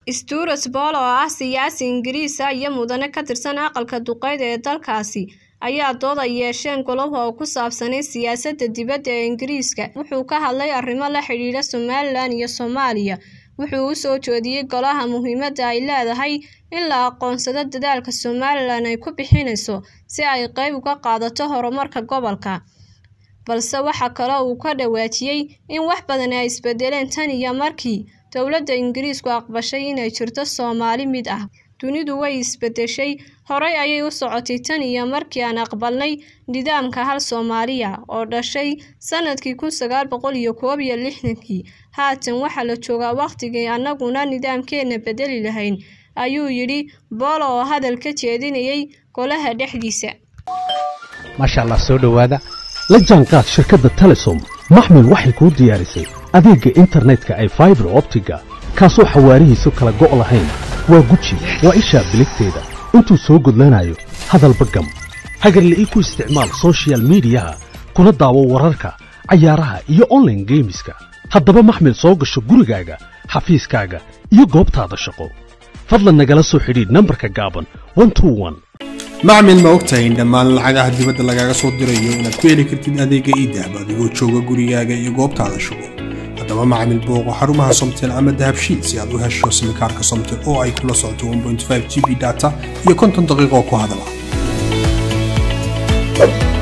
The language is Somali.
Stuart Pearce oo ah siyaasi Ingiriis ah iyo mudane ka tirsan aqalka duqeyda ee dalkaasi ayaa dood ay yeesheen golaha oo ku saabsanay siyaasadda dibadda ee Ingiriiska. Wuxuu ka hadlay arrimo la xiriira Somalilan iyo Soomaaliya. Wuxuu u soo jeediyay golaha muhiimadda ay leedahay in la aqoonsado dadaalka Somalilan ay ku bixinayso si ay qayb uga qaadato horumarka gobolka. Balse waxa kale oo uu ka dhawaajiyay in wax badan ay isbedeleen tan iyo markii dowladda Ingiriisku aqbashay inay jirto Soomaali mid ah. Dunidu way isbedeshay. Horay ayay u socotay tan iyo markii aan aqbalnay nidaamka hal Soomaaliya oo dhashay sanadkii kun sagaal boqol iyo koob iyo lixdankii. Haatan waxaa la joogaa waqtigii annaguna nidaamkeena bedeli lahayn, ayuu yidhi Pearce oo hadal ka jeedinayay golaha dhexdiisa. maasha allah soo dhowaada la jaanqaad shirkadda telesom maxmil waxay kuu diyaarisay adeegga internetka ay faibar optiga kaasoo xawaarihiisu kala go' lahayn waa guji waa ishaa biligteeda intuu soo gudlanayo hadalba gam hagarle ii ku isticmaal soshiyal miidiyaha kuna daawo wararka cayaaraha iyo onlaine geemiska haddaba maxmil soo gasho gurigaaga xafiiskaaga iyo goobtaada shaqo fadlan nagala soo xidhiidh nambarka gaaban macmil ma ogtahay in dhammaan lacagaha dibadda lagaaga soo dirayo inaad ku heli kartid adeegga iidahab adigoo jooga gurigaaga iyo goobtaada shugo haddaba macmil booqo xarumaha somtel ama dahabshiil si aad u hesho simikaarka somtel oo ay kula socoto g b data iyo konton daqiiqo ku hadala